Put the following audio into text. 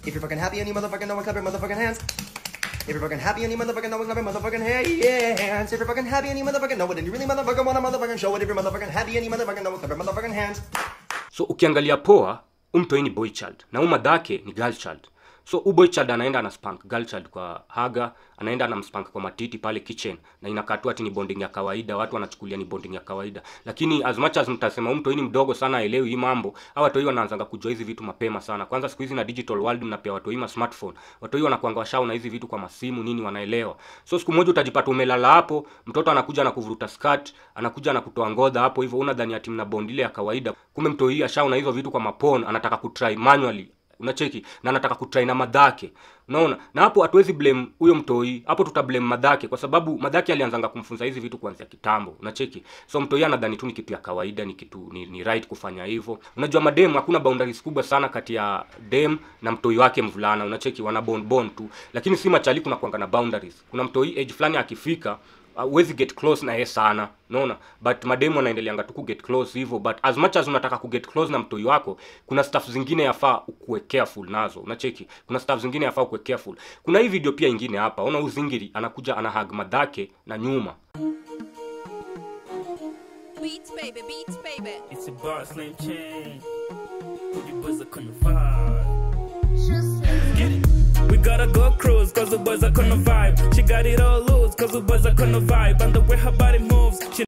If you're fucking happy and you motherfucking know it, clap your motherfucking hands. If you're fucking happy and you motherfucking know it, clap your motherfucking hands. If you're fucking happy and you motherfucking know it, and you really motherfucking wanna motherfucking show it, if you're motherfucking happy and you motherfucking know it, clap your motherfucking hands. so ukiangalia poa umtoi ni boy child na umadhake ni girl child so u boy child anaenda ana spank girl child kwa haga anaenda anamspank kwa matiti pale kitchen na inakaa tu ati ni bonding ya kawaida watu wanachukulia ni bonding ya kawaida lakini as much as mtasema umtoi ni mdogo sana aelewi hii mambo au watoi wanaanzanga kujua hizi vitu mapema sana kwanza siku hizi na digital world mnapea watoi ma smartphone watoi wanakuanga washao na hizi vitu kwa masimu nini wanaelewa so siku moja utajipata umelala hapo mtoto anakuja na kuvuruta skirt anakuja na kutoa ngodha hapo hivyo una dhani ati mna bond ile ya kawaida kumbe mtoi ashao na hizo vitu kwa mapon anataka kutry manually unacheki na anataka kutry na madhake unaona na hapo hatuwezi blame huyo mtoi hapo tuta blame madhake kwa sababu madhake alianzanga kumfunza hizi vitu kuanzia kitambo unacheki so mtoi anadhani tu ni kitu ya kawaida ni kitu ni, ni right kufanya hivyo unajua madem hakuna boundaries kubwa sana kati ya dem na mtoi wake mvulana unacheki wana bond bond tu lakini si machali kuna kuanga na boundaries kuna mtoi age fulani akifika huwezi get close na yeye sana unaona but mademu wanaendeleanga tu kuget close hivyo but as much as unataka kuget close na mtoi wako kuna stuff zingine yafaa ukuwe careful nazo unacheki kuna stuff zingine yafaa ukuwe careful kuna hii video pia ingine hapa ona uzingiri anakuja ana hug madhake na nyuma Beats, baby, beats, baby. It's a bar slim chain. Put your boys are on the vibe. Get it. We gotta go cruise, cause the boys are on the vibe. She got it all loose, cause the boys are on the vibe. And the way her body moves, she